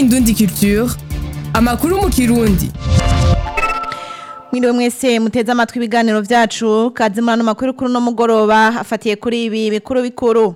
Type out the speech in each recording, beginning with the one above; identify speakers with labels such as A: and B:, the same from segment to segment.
A: Indundi Culture amakuru mu kirundi
B: Mwiriwe mwese muteze amatwi ibiganiro vyacu kazi murano makuru kuri no mugoroba afatiye kuri ibi bikuru bikuru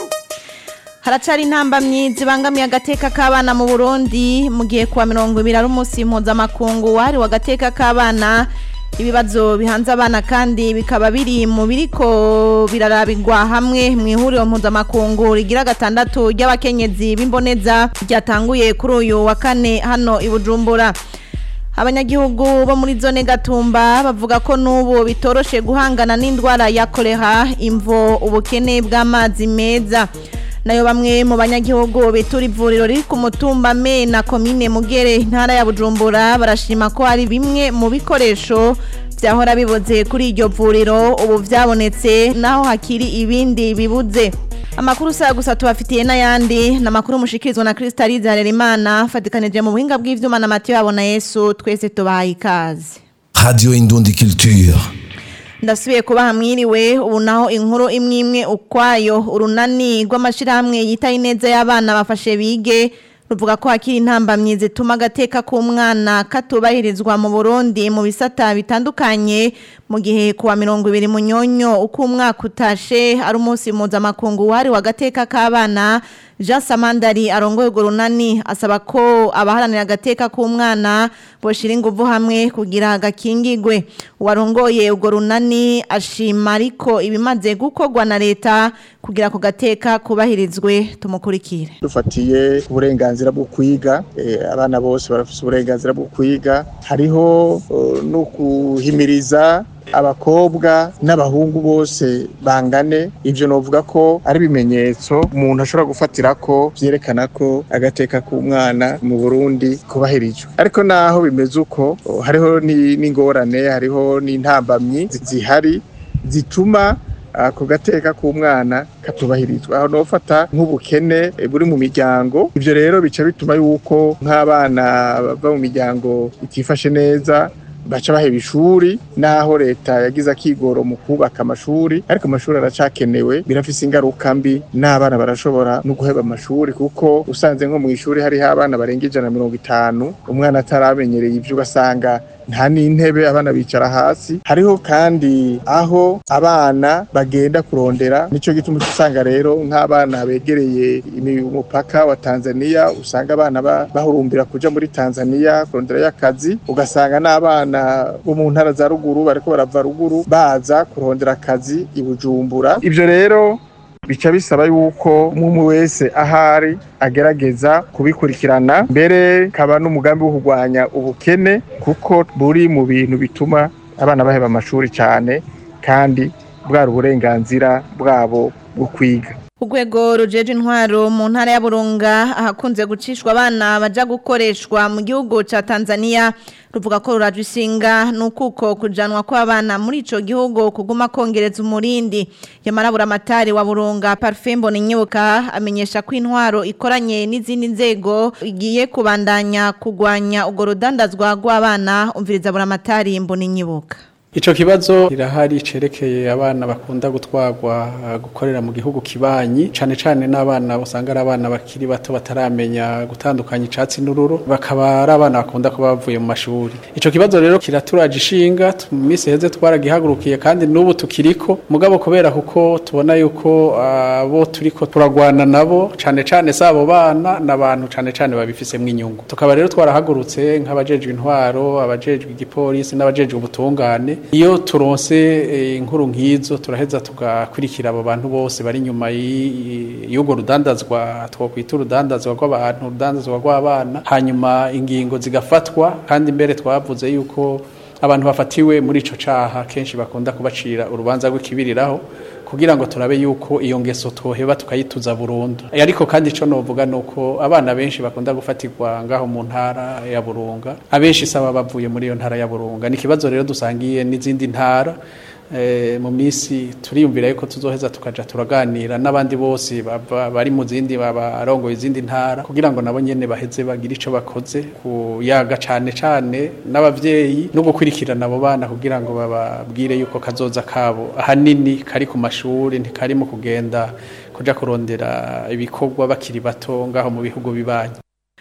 B: Haracari intambamyi zibangamiye agateka k'abana mu Burundi mu gihe kuwa mirongo ibiri ari umunsi mpuzamakungu wahariwe agateka k'abana ibibazo bihanze abana kandi bikaba biri mu biriko birarabirwa hamwe mu ihuriro mpuzamakungu rigira gatandatu ry'abakenyezi b'imboneza ryatanguye kuri uyu wa kane hano i Bujumbura abanyagihugu bo muri zone gatumba bavuga ko n'ubu bitoroshe guhangana n'indwara ya kolera imvo ubukene bw'amazi meza nayo bamwe mu banyagihugu bitura ivuriro riri ku mutumba me na komine mugere intara ya bujumbura barashima ko hari bimwe mu bikoresho byahora biboze kuri iryo vuriro ubu vyabonetse naho hakiri ibindi bibuze amakuru saa gusa tubafitiye n'ayandi ni amakuru mushikirizwa na Crystalise Harerimana fatikanije mu buhinga bw'ivyuma na Matiyo yabona Yesu twese tubahaye ikaze
C: Radio Indundi Culture.
B: ndasubiye kubaha mwiriwe ubu naho inkuru imwe imwe ukwayo urunani rw'amashirahamwe yitaye ineza y'abana bafashe bige ruvuga ko hakiri intambamyi zituma agateka k'umwana katubahirizwa mu Burundi mu bisata bitandukanye mu gihe kuwa mirongo ibiri munyonyo uko umwaka utashe ari umunsi mpuzamakungu wahariwe agateka k'abana Jean Samandari arongoye urwo runani asaba ko abaharanira agateka k'umwana boshira inguvu hamwe kugira gakingigwe uwarongoye urwo runani ashima ariko ibimaze gukorwa na leta kugira ku gateka kubahirizwe tumukurikire
D: dufatiye uburenganzira bwo kwiga eh, abana bose barafite uburenganzira bwo kwiga hariho uh, no kuhimiriza abakobwa n'abahungu bose bangane ivyo novuga ko ari ibimenyetso umuntu ashobora gufatira ko vyerekana ko agateka k'umwana mu Burundi kubahirijwe ariko naho bimeze uko oh, hariho ni- n'ingorane hariho n'intambamyi zi- zihari zituma ako gateka k'umwana katubahirizwa aho nofata nk'ubukene eh, buri mu miryango ivyo rero bica bituma yuko nk'abana bava mu miryango itifashe neza baca baheba ishuri naho leta yagize akigoro mu kubaka amashuri ariko amashuri aracakenewe birafise ingaruka mbi n'abana barashobora no guheba amashuri kuko usanze nko mu ishuri hariho abana barenga ijana na mirongo itanu umwana ataramenyereye ivyo ugasanga nta n'intebe abana bicara hasi hariho kandi aho abana bagenda kurondera nico gituma uca usanga rero nk'abana begereye imi- umupaka wa Tanzania usanga abana ba- bahurumbira kuja muri Tanzania kuronderayo akazi ugasanga n'abana bo mu ntara za ruguru bariko barava ruguru baza kurondera akazi i Bujumbura ivyo rero bica bisaba yuko umwe wese ahari agerageza kubikurikirana mbere kaba n'umugambi wo kurwanya ubukene kuko buri mu bintu bituma abana baheba amashuri cyane kandi bwari uburenganzira bwabo bwo kwiga
B: Urwego rujeje intwaro mu ntara ya Burunga ahakunze gucishwa abana baja gukoreshwa mu gihugu ca Tanzania ruvuga ko ruraje isinga nukuko kujanwa kw'abana muri ico gihugu kuguma kongereza umurindi yamarabura amatari wa Burunga Parfait Mbonenyibuka amenyesha ko intwaro ikoranye n'izindi nzego igiye kubandanya kugwanya ugo rudandazwa rw'abana umviriza buramatari Mbonenyibuka
E: Ico kibazo kirahari cerekeye abana bakunda gutwarwa uh, gukorera mu gihugu kibanyi cane cane n'abana usanga ari abana bakiri bato bataramenya gutandukanya icatsi n'ururo bakaba ari abana bakunda kuba bavuye mu mashuri ico kibazo rero kiraturaje ishinga tu- mu minsi heze twaragihagurukiye kandi n'ubu tukiriko mugabo kubera kuko tubona yuko abo turiko turagwana nabo cane cane sabo bana n'abantu cane cane babifisemwo inyungu tukaba rero twarahagurutse nk'abajejwe intwaro abajejwe igipolisi n'abajejwe ubutungane iyo turonse eh, inkuru nk'izo turaheza tugakurikira abo bantu bose bari inyuma y'i- y'urwo rudandazwa twokwita urudandazwa rw'abantu urudandazwa rw'abana hanyuma ingingo zigafatwa kandi mbere twavuze yuko abantu bafatiwe muri ico caha kenshi bakunda kubacira urubanza rw'ikibiriraho kugira ngo turabe yuko iyo ngeso twoheba tukayituza burundu Eh, ariko kandi ico novuga nuko abana benshi bakunda gufatirwa ngaho mu ntara ya Burunga abenshi saba bavuye muri iyo ntara ya Burunga ni kibazo rero dusangiye n'izindi ntara eh, mu misi turiyumvira yuko tuzoheza tukaja turaganira n'abandi bose baba- bari mu zindi barongoye izindi ntara kugira ngo nabo nyene baheze bagire ico bakoze kuyaga cane cane n'abavyeyi no gukurikirana abo bana kugira ngo bababwire yuko kazoza kabo ahanini kari ku mashuri ntikari mu kugenda kuja kurondera ibikorwa bakiri bato ngaho mu bihugu bibanyi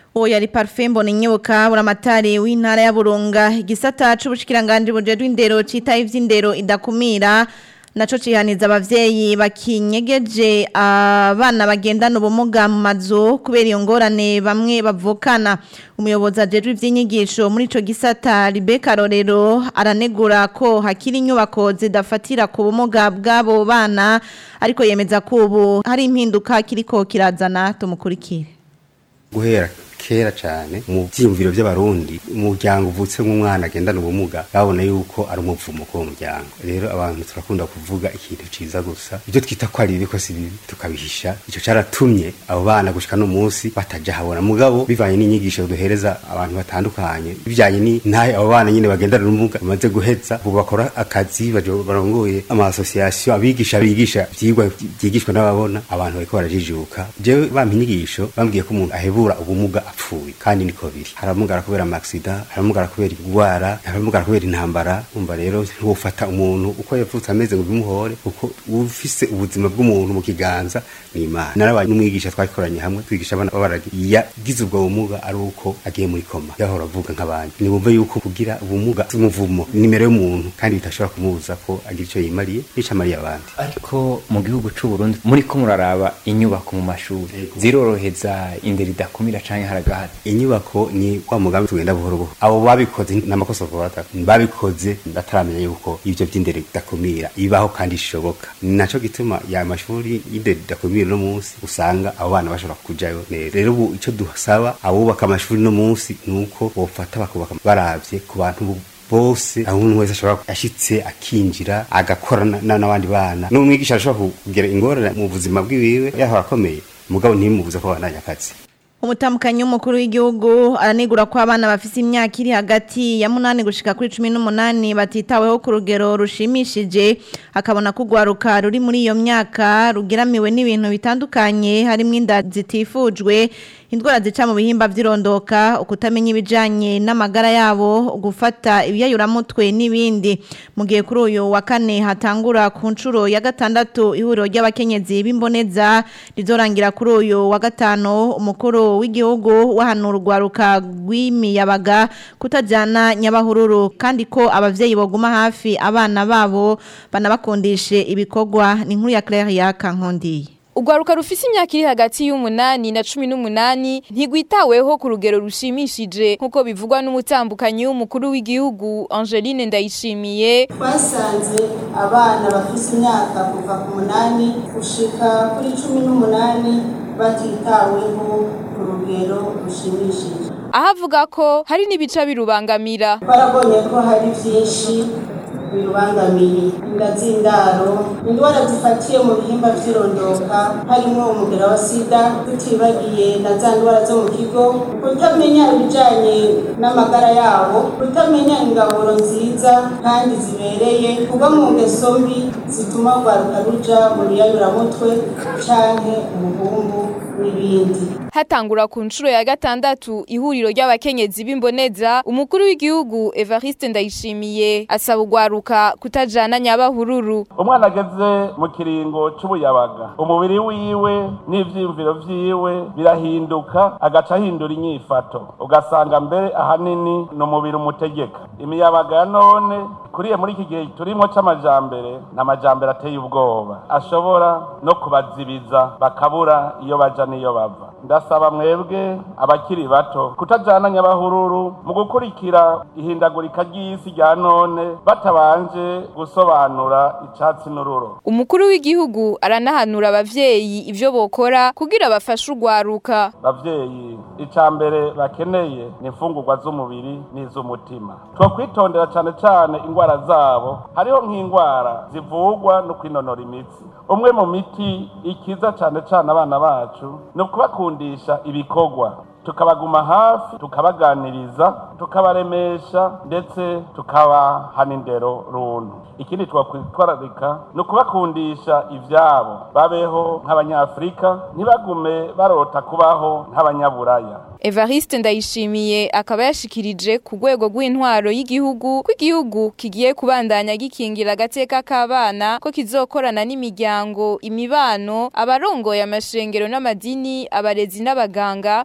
B: uwo yari parufe mbona inyoboka buramatari w'intara ya burunga igisata c'ubushikiranganje bujejwe indero citaye ivy'indero idakumira naco cihaniza abavyeyi bakinyegeje abana bagendana ubumuga mu mazu kubera iyo ngorane bamwe bavukana umuyobozi ajejwe ivy'inyigisho muri ico gisata Rebecca Rorero aranegura ko hakiri inyubako zidafatira ku bumuga bw'abo bana ariko yemeza ko ubu hari impinduka kiriko kirazana tumukurikire
F: guhera kera cyane mu byiyumviro by'abarundi umuryango uvutse nk'umwana agendana ubumuga babona yuko ari umuvumo k'uwo muryango rero abantu turakunda kuvuga ikintu ciza gusa ibyo twita ko ari bibi ko si bibi tukabihisha icyo cyaratumye abo bana gushika no munsi bataja habona mugabo bivanye n'inyigisho duhereza abantu batandukanye bijanye ni ntahe abo bana nyine bagendana n'ubumuga bamaze guheza ubu bakora akazi bajo- barongoye ama association abigisha bigisha ivyigwa byigishwa n'ababona abantu bariko barajijuka jewe bampa inyigisho bambwiye ko umuntu ahebura ubumuga apfuye kandi niko biri haramugara kubera amaksida haramugara kubera igwara haramugara kubera intambara umva rero ntiwofata umuntu uko yavutse ameze ngo bimuhore kuko ufise ubuzima bw'umuntu mu kiganza ni imana narabaye n'umwigisha twakoranye hamwe twigisha abana b'abaragi yagize ubwo bumuga ari uko agiye muri koma yahora avuga nk'abandi niwumve yuko kugira ubumuga si umuvumo ni nimero y'umuntu kandi bitashobora kumubuza ko agira icyo yimariye n'ico amariye abandi
G: ariko mu gihugu c'u Burundi muri ko muraraba inyubako mu mashuri ziroroheza indero idakumira canke haragahari
F: inyubako ni wa mugambi tugenda buhoro buhoro abo babikoze n'amakosa bata babikoze bataramenya yuko ivyo vy'indero idakumira ibaho kandi ishoboka ni naco gituma ya mashuri y'indero idakumira no munsi usanga abo bana bashobora kujayo neza rero ubu ico dusaba abubaka amashuri no munsi nuko bofata bakubaka baravye ku bantu bu- bose aho umuntu wese ashobora ashitse akinjira agakorana na- n'abandi bana n'umwigisha arashobora kugira ingorane mu buzima bwiwiwe yahora akomeye mugabo ntibimubuze ko abandanya akazi
B: Umutamukanyi w'umukuru w'igihugu aranigura ko abana bafise imyaka iri hagati ya munani gushika kuri cumi n'umunani batitaweho ku rugero rushimishije akabona ko urwaruka ruri muri iyo myaka rugeramiwe n'ibintu bitandukanye harimo inda zitifujwe indwara zica mu bihimba vy'irondoka ukutamenya ibijanye n'amagara yabo gufata ibiyayuramutwe n'ibindi mu gihe kuri uyu wa kane hatangura ku nshuro ya gatandatu ihuriro ry'abakenyezi b'imboneza rizorangira kuri uyu wa gatanu umukuru w'igihugu wahanura urwaruka rw'imiyabaga kutajyana nyabahururu kandi ko abavyeyi boguma hafi abana babo banabakundishe ibikorwa ni nkuru ya Claire ya Kankondiye
H: Ugwaruka rufise imyaka iri hagati y'umunani na cumi n'umunani ntigwitaweho ku rugero rushimishije nk'uko bivugwa n'umutambukanyi w'umukuru w'igihugu Angeline Ndayishimiye
I: twasanze abana bafise imyaka kuva ku munani gushika kuri cumi n'umunani batitaweho ku rugero rushimishije
H: aho avuga ko hari n'ibica birubangamira
I: twarabonye ko hari byinshi birubangamiye inda z'indaro indwara zifatiye mu bihimba vy'irondoka harimo umugera wa sida tutibagiye na za ndwara zo mu kigo kutamenya ibijanye n'amagara yabo kutamenya ingaburo nziza kandi zibereye kuba mu ngeso mbi zituma urwaruka ruja mu biyayuramutwe canke umuhungu n'ibindi
H: hatangura ku nshuro ya gatandatu ihuriro ry'abakenyezi b'imboneza umukuru w'igihugu Evariste Ndayishimiye asaba ugwaruka kutajana nyabahururu
J: umwana ageze mu kiringo c'ubuyabaga umubiri wiwe n'ivyiyumviro vyiwe birahinduka agaca ahindura inyifato ugasanga mbere ahanini ni umubiri umutegeka imiyabaga ya none kuriye muri iki gihe turimo c'amajambere ni amajambere ateye ubwoba ashobora no kubazibiza bakabura iyo baja n'iyo bava ndasaba mwebwe abakiri bato kutajana nyabahururu mu gukurikira ihindagurika ry'isi rya none batabanje gusobanura icatsi n'ururo
H: umukuru w'igihugu aranahanura abavyeyi ivyo bokora kugira bafashe urwaruka
J: bavyeyi ica mbere bakeneye ni imfungurwa z'umubiri n'iz'umutima twokwitondera cane cane ingwara zabo hariho nk'ingwara zivugwa no kwinonora imitsi umwe mu miti ikiza cane cane abana bacu ni ukubakundisha ibikorwa tukabaguma hafi tukabaganiriza tukabaremesha ndetse tukabahana indero runtu ikindi twakwitwararika ni ukubakundisha ivyabo babeho nk'abanyafurika ntibagume barota kubaho nk'abanyaburaya
H: Evariste Ndayishimiye akaba yashikirije ku rwego rw'intwaro y'igihugu ko igihugu kigiye kubandanya gikingira agateka k'abana ko kizokorana n'imiryango imibano abarongoye amashengero n'amadini abarezi n'abaganga kugira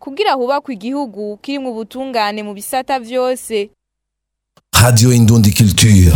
H: hubakwa igihugu kirimwo ubutungane mu bisata vyose
C: Radio Indundi Culture.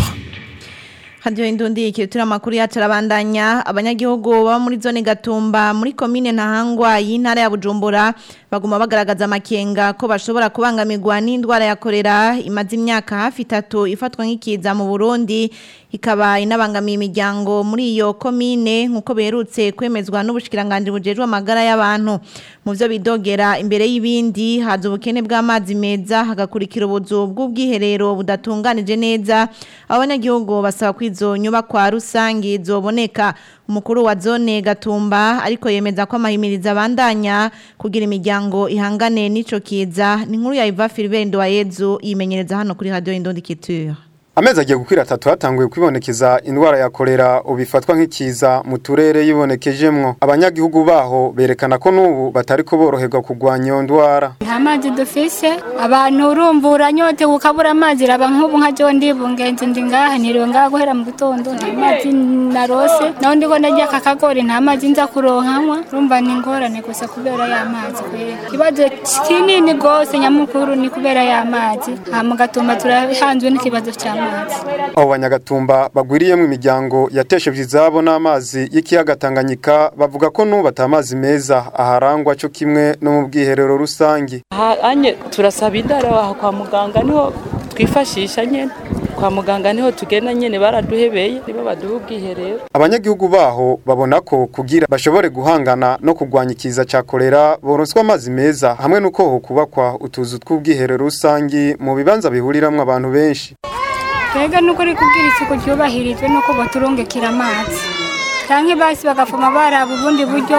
B: hadiyo indundi ikirutura amakuru yacu arabandanya abanyagihugu baba muri zone gatumba muri komine ntahangwa y'intara ya bujumbura baguma bagaragaza amakenga ko bashobora kubangamirwa n'indwara ya korera imaze imyaka hafi itatu ifatwa nk'ikiza mu burundi ikaba inabangamiye imiryango muri iyo komine nk'uko beherutse kwemezwa n'ubushikiranganji bujejwe amagara y'abantu mu byo bidogera imbere y'ibindi haza ubukene bw'amazi meza hagakurikira ubuzu bw'ubwiherero budatunganije neza abanyagihugu basaba ko izo nyubakwa rusange zoboneka umukuru wa zone gatumba ariko yemeza ko amahimiriza abandanya kugira imiryango ihangane n'ico kiza ni nkuru ya Iva Philbert Wayezu yimenyereza hano kuri Radio Indundi Culture
K: Amezi agiye gukwira atatu hatanguye kwibonekeza indwara ya kolera ubifatwa nk'ikiza mu turere yibonekejemwo abanyagihugu baho berekana ko n'ubu batari ko boroherwa kurwanya iyo ndwara
L: nta mazi dufise abantu urumva uranyote ukabura amazi raba nk'ubu nka jo ndibungenze ndi ngaha niriwe ngaha guhera mu gitondo nta mazi narose naho ndiko ndarya aka kagori nta mazi nza kuronkanywa urumva ni ingorane gusa kubera ya mazi kwera ikibazo kinini gose nyamukuru ni kubera ya mazi aha mu gatumba turahanzwe n'ikibazo cy'amazi
K: abo banyagatumba bagwiriyemo imiryango yateshejwe izabo n'amazi y'ikiyaga Tanganyika bavuga ko n'ubu atamazi meza aharangwa cyo kimwe no mu bwiherero rusangi
M: anye turasaba indaro aha kwa muganga niho twifashisha nyene kwa muganga niho tugenda nyene baraduhebeye nibo baduha ubwiherero
K: abanyagihugu baho babona ko kugira bashobore guhangana no kurwanya ikiza ca kolera boronswa amazi meza hamwe n'uko ho kubakwa utuzu tw'ubwiherero rusangi mu bibanza bihuriramwo abantu benshi
L: twebwe nuko uri kubwira isuku ryubahirijwe nuko baturungikira amazi canke basi bagafuma baraba ubundi buryo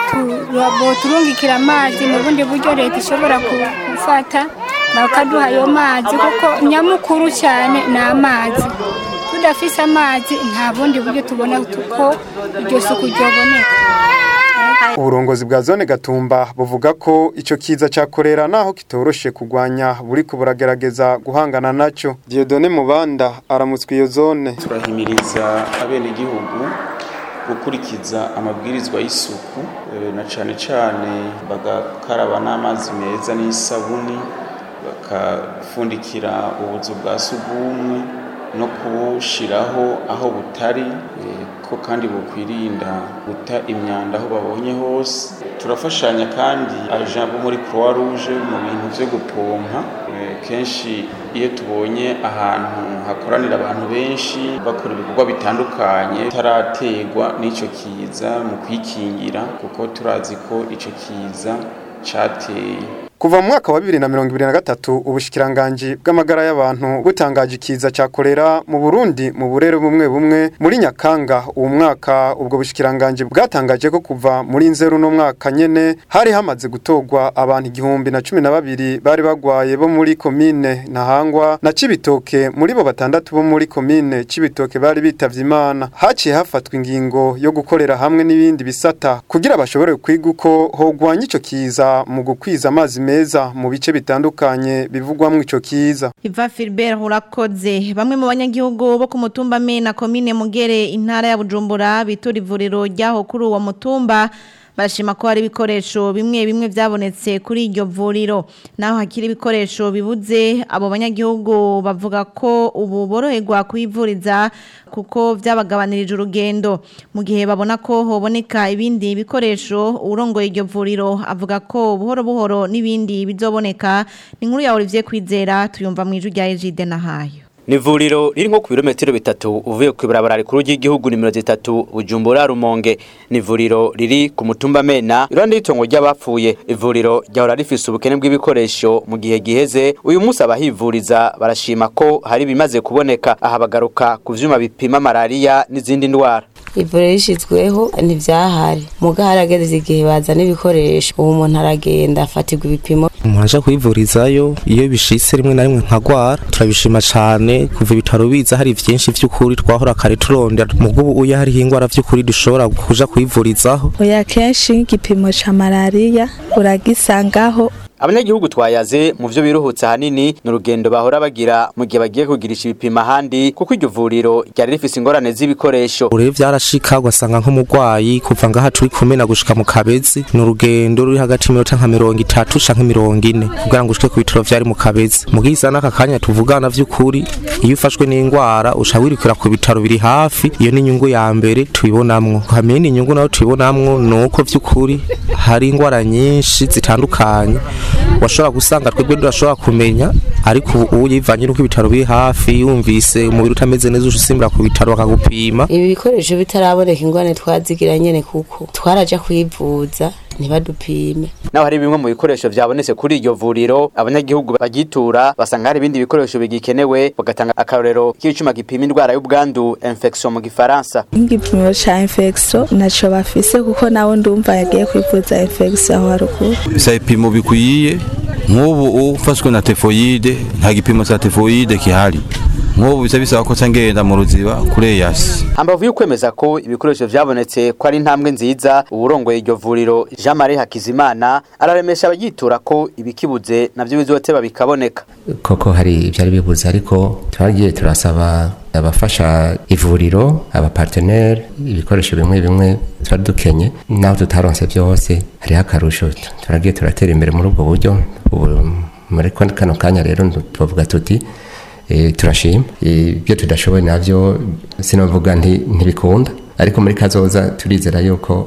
L: boturungikira amazi mu bundi buryo leta ishobora gufata bakaduha ayo mazi kuko nyamukuru cyane ni amazi tudafise amazi nta bundi buryo tubona ko iryo suku ryoboneka
K: uburongozi bwa zone gatumba buvuga ko ico kiza ca kolera naho kitoroshe kugwanya buriko buragerageza guhangana naco Dieudonne Mubanda aramutswe iyo zone
N: turahimiriza abenegihugu gukurikiza amabwirizwa y'isuku eh, na cane cane bagakaraba n'amazi meza n'isabuni bakafundikira ubuzu bwa sugumwe no kubushiraho aho butari eh, ko kandi bukwirinda guta imyanda aho babonye hose turafashanya kandi agent bo muri Croix Rouge mu bintu vyo gupompa eh, kenshi iyo tubonye ahantu hakoranira abantu benshi bakora ibikorwa bitandukanye tarategwa n'ico kiza mu kwikingira kuko turazi ko ico kiza cateye
K: Kuva mu mwaka wa 2023 ubushikiranganji bw'amagara y'abantu butangaje ikiza ca kolera mu Burundi mu burere bumwe bumwe muri Nyakanga uwo mwaka ubwo bushikiranganji bwatangaje ko kuva muri nzeru no mwaka nyene hari hamaze gutogwa abantu igihumbi na cumi na babiri bari bagwaye bo muri komine Ntahangwa na Cibitoke muri bo batandatu bo muri komine Cibitoke bari bitavye Imana haciye hafatwa ingingo yo gukorera hamwe n'ibindi bisata kugira bashobore kwiga uko hogwanya ico kiza mu gukwiza amazi meza mu bice bitandukanye bivugwamwo ico kiza
B: Iva Philbert urakoze bamwe mu banyagihugu bo ku mutumba Mena komine Mugere intara ya Bujumbura bitura ivuriro ryaho kuri uwo mutumba barashima ko hari ibikoresho bimwe bimwe byabonetse kuri iryo vuriro naho hakiri ibikoresho bibuze abo banyagihugu bavuga ko ubu boroherwa kuyivuriza kuko byabagabanirije urugendo mu gihe babona ko hoboneka ibindi bikoresho urongoye iryo vuriro avuga ko buhoro buhoro n'ibindi bizoboneka ni inkuru ya Olivier Kwizera tuyumva mu ijwi rya Egide Nahayo
O: ni ivuriro riri nko ku birometero bitatu uvuye ku ibarabara rikuru ry'igihugu nimero zitatu bujumbura rumonge ni ivuriro riri ku mutumba mena iruhande y'itongo ry'abapfuye ivuriro ryahora rifise ubukene bw'ibikoresho mu gihe giheze uyu munsi abahivuriza barashima ko hari bimaze kuboneka aha bagaruka ku vyuma bipima malariya n'izindi ndwara
P: ivuriro rishyizweho ntibyahari muga harageze igihe bazana ibikoresho ubu umuntu aragenda afatirwa ibipimo
Q: umuntu aje kwivurizayo iyo bishitse rimwe na rimwe nkagwara turabishima cyane kuva ibitaro biza hari byinshi by'ukuri twahora kare turondera mugo ubu uya hariho indwara by'ukuri dushobora kuja kwivurizaho
R: oya kenshi nk'igipimo ca malariya uragisangaho
O: abanyagihugu twayaze mu vyo biruhutse ahanini ni urugendo bahora bagira mu gihe bagiye kugirisha ibipimo ahandi kuko iryo vuriro ryari rifise ingorane z'ibikoresho
Q: urebe vyarashika ugasanga nk'umurwayi kuva ngaha turi kumena gushika mu kabezi ni urugendo ruri hagati y'iminota nka mirongo itatu canke mirongo ine kugira ngo ushike ku bitaro vyari mu kabezi mugiza n'aka kanya tuvugana vy'ukuri iyo ufashwe n'ingwara uca wirukira ku bitaro biri hafi iyo ni inyungu ya mbere tubibonamwo hamwe n'inyungu nayo tubibonamwo ni uko vy'ukuri hari ingwara nyinshi zitandukanye washobora gusanga twebwe turashobora kumenya ariko ubu yivanye n'uko ibitaro biri hafi yumvise umubiri utameze neza usimbira ku bitaro bakagupima
P: ibi bikoresho bitaraboneka ingwane twazigira nyene kuko twaraja kwivuza ntibadupime
O: naho hari bimwe mu bikoresho vyabonetse kuri iryo vuriro abanyagihugu bagitura basanga hari ibindi bikoresho bigikenewe bagatanga akarorero k'icuma gipima indwara y'ubwandu infection mu gifaransa
R: nk'igipimo ca infection naco bafise kuko nawe ndumva yagiye kwivuza infection aho haruguru
S: bisa ibipimo bikwiye nk'ubu ufashwe na tefoyide nta gipimo ca tefoyide kihari nk'ubu bisa bisaba ko ngenda mu ruziba kuri eyasi
O: hambavu y'ukwemeza ko ibikoresho vyabonetse ko ari intambwe nziza uwurongoye iryo vuriro jean marie hakizimana araremesha abagitura ko ibikibuze navyo bizoteba bikaboneka
T: koko hari ivyari bibuze ariko twagiye turasaba abafasha ivuriro abapartenere ibikoresho bimwe bimwe twari dukenye naho tutaronse byose hariho akarusho turagiye turatera imbere muri ubwo buryo ubu muri kano kanya rero tuvuga tuti turashima ibyo tudashoboye nabyo sinavuga ntibikunda ariko muri kazoza turizera yuko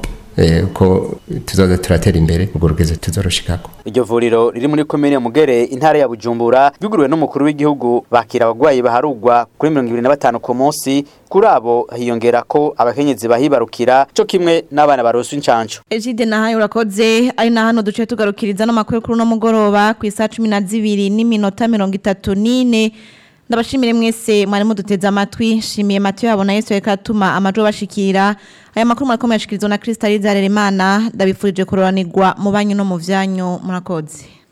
T: ko tuzoza turatera imbere ubwo rugezo tuzorushikako
O: iryo vuriro riri muri komine mugere intara ya bujumbura ryuguriwe n'umukuru w'igihugu bakira abagwayi baharugwa kuri mirongo ibiri na batanu ku munsi kuri abo hiyongera ko abakenyezi bahibarukira co kimwe n'abana baroswa incanco
B: Ejide nahaye urakoze ari na hano duce tugarukiriza n'amakuru kuri uno mugoroba ku isaha cumi na zibiri n'iminota mirongo itatu n'ine ndabashimire mwese mwari muduteze amatwi shimiye Mathieu yabona Yesu reka atuma amajo bashikira aya makuru murakomeye ashikirizwa na Krista Rizaremana ndabifurije kuroranirwa mu banyu no mu vyanyu murakoze